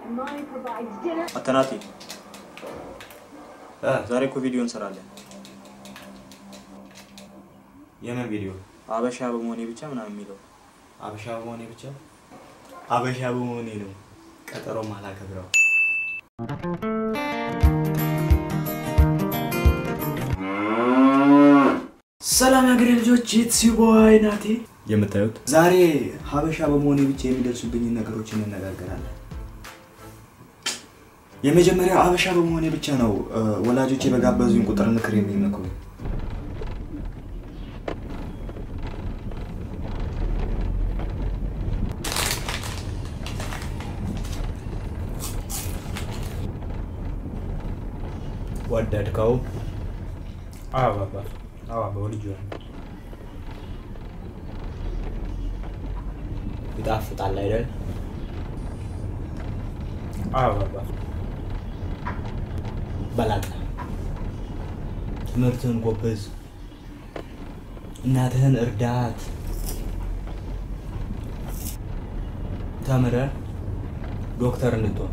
and mommy provides dinner. አተናቴ ዛሬ እኮ ቪዲዮ እንሰራለን። የምን ቪዲዮ? አበሻ በመሆኔ ብቻ ምናምን የሚለው አበሻ በመሆኔ ብቻ አበሻ በመሆኔ ነው ቀጠሮ ማላከብረው። ሰላም የሀገሬ ልጆች ኢትስ ዩ ቦይ ናቲ የምታዩት ዛሬ ሀበሻ በመሆኔ ብቻ የሚደርሱብኝን ነገሮች እንነጋገራለን። የመጀመሪያው ሀበሻ በመሆኔ ብቻ ነው እ፣ ወላጆቼ በጋበዙኝ ቁጥር ምክር የሚመክሩኝ። ወደድከው? አዎ ባባ፣ አዎ ባባ ወድጄዋለሁ። ይጣፍጣል አይደል? አዎ ባባ፣ በላቀ ትምህርትህን ጎበዝ፣ እናትህን እርዳት፣ ተምረህ ዶክተር እንድትሆን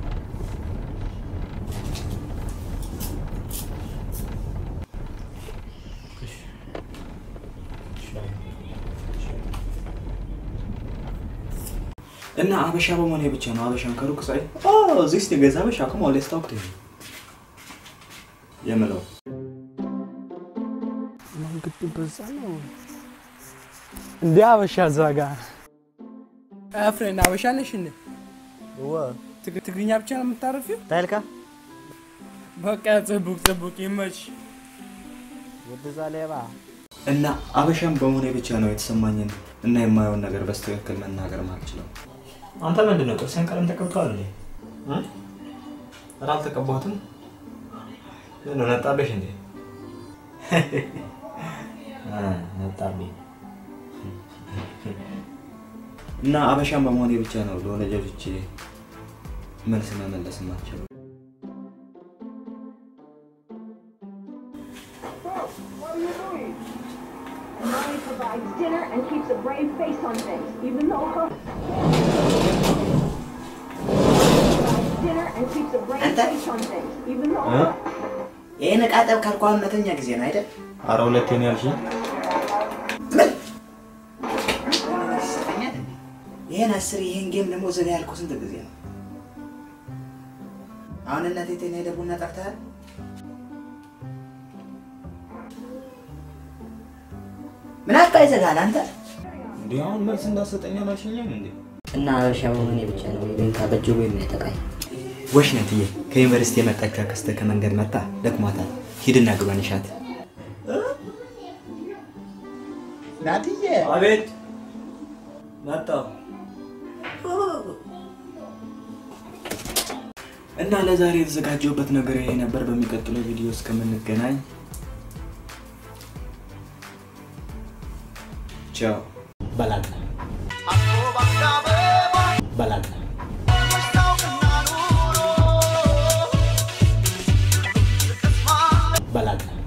እና አበሻ በመሆኔ ብቻ ነው አበሻን ከሩቅ ሳይ ዚስ ገዛ አበሻ ከማ ሌስ ታውክ የምለው መንገዱ በዛ ነው እንዴ? አበሻ እዛ ጋር ፍሬንድ አበሻ ነሽ እንዴ? ትግ- ትግርኛ ብቻ ነው የምታረፊው? ታይልካ በቃ ጽቡቅ ጽቡቅ ይመች። ወደዛ ሌባ እና አበሻን በመሆኔ ብቻ ነው የተሰማኝን እና የማየውን ነገር በስትክክል መናገር ማልችለው። አንተ ምንድን ነው ጥርስን ቀለም ተቀብተዋል እንዴ? ኧረ አልተቀባሁትም። ምን ነው ነጣብሽ እንዴ? ነጣብኝ። እና አበሻን በመሆኔ ብቻ ነው ለወላጆቼ መልስ መመለስ የማልችለው። What are you doing? Mommy provides dinner and keeps a brave face on things, even though her. provides dinner and keeps a brave Anta? face on things, even though her. ይህን ዕቃ ጠብ ካልኳ እውነተኛ ጊዜ ነው አይደል? አረ ሁለቴ ነው ያልሽኝ? ይሰጠኛል እንዴ? ይህን አስር ይህን ጌም ደግሞ ዘጋ ያልኩ ስንት ጊዜ ነው? አሁን እናቴ ቴና ሄደ ቡና ጠርተሃል? ምን አባ ይዘጋል አንተ? እንዲህ አሁን መልስ እንዳሰጠኝ አላልሽኝም እንዴ? እና አበሻ በመሆኔ ብቻ ነው ይሉኝታ በእጅጉ የሚያጠቃኝ። ወሽ ነትዬ ከዩኒቨርሲቲ የመጣችው አክስትህ ከመንገድ መጣ ደክሟታል። ሂድና ግባን ይሻት። ናትዬ አቤት መጣሁ። እና ለዛሬ የተዘጋጀሁበት ነገር ይሄ ነበር። በሚቀጥለው ቪዲዮ እስከምንገናኝ ቻው። በላቀ በላቀ በላቀ